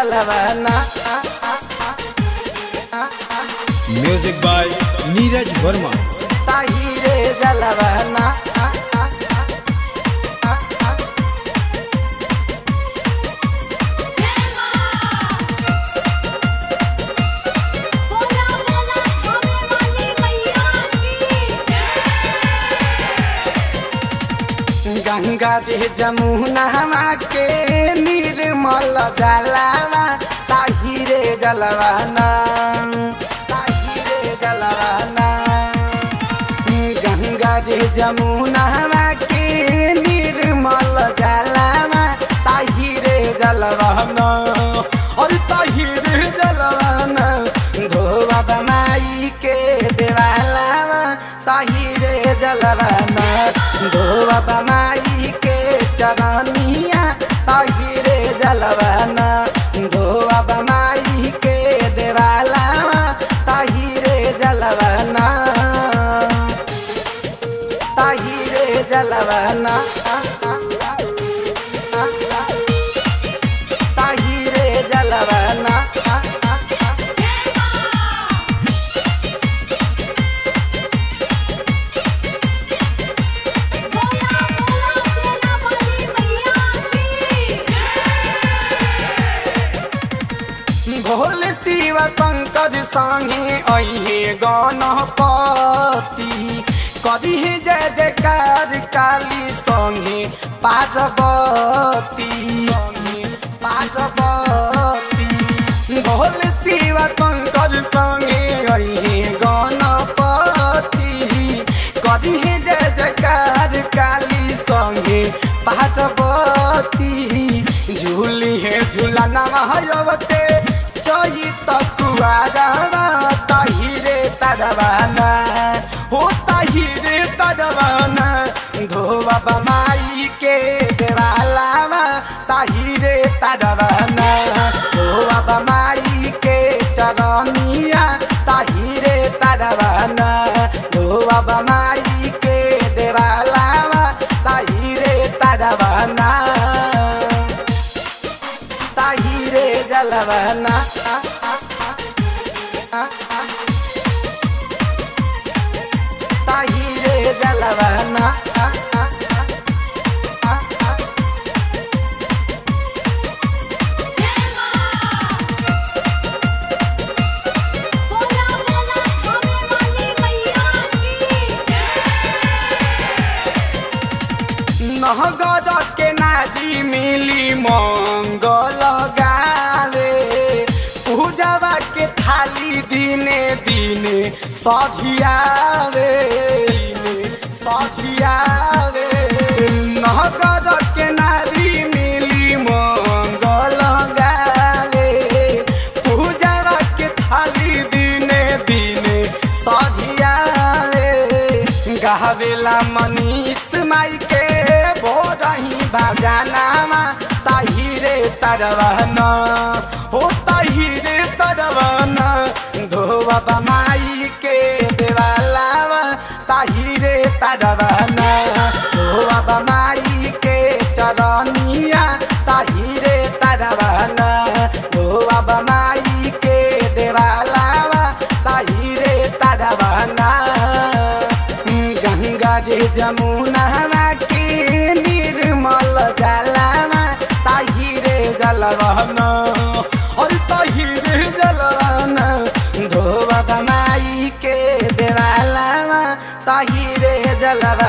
जलवाना music by Neeraj Verma ताहिरे जलवाना बोला बोला हमें वाली मैया की गंगा रे जमुना के निर्मल जलवा ताहिरे जलवाना ताहिरे जलवाना गंगा रे जमुना के निर्मल जलवा ताहिरे जलवाना और ताहिरे जलवाना धोबा बनाई के देवाला ताहिरे जलवाना धोबा बनाई के चरनिया ताहिरे जलवाना धोबा बनाई के देवाला ताहिरे जलवाना ताहिरे जलवाना ताहिरे जलवाना बोला बोला सेना वाली मैया की भोले शिव शंकर संगे अहे गणपति करिहे जय जयकार काली संगे पार्वती संगे पार्वती भोले शिव शंकर संगे अहे गणपति करिहे जय जयकार काली संगे पार्वती झूली है झूला नवते चही तकुआरा ताहिरे तरवाना हो ताहिरे तरवाना धोबा बमाई के देवाला ताहिरे तरवाना धोबा बमाई के चरनिया ताहिरे तरवाना धोबा बमाई के देवाला ताहिरे तरवाना ताहिरे जलवाना ताहिरे जलवाना बोला बोला हमें वाली मैया की नहगर के नाजी मिली मंगल गावे पूजवा के थाली दिने दिने सधियावे दिने सधियावे नहगर के नारी मिली मंगल गावे पूजवा के थाली दिने दिने सधियावे गावेला मनीष माई के बोरही बाजानामा ताहिरे तरवना हो ताहिरे तरवना धोबा बमाई के देवालावा ताहिरे तरवना धोबा बमाई के चरनिया ताहिरे तरवना धोबा बमाई के देवालावा ताहिरे तरवना गंगा रे जमुना के निर्मल जलवा ताहिरे जलवाना और ताहिरे जलवाना धोबा बनाई के देवाला ताहिरे जलवा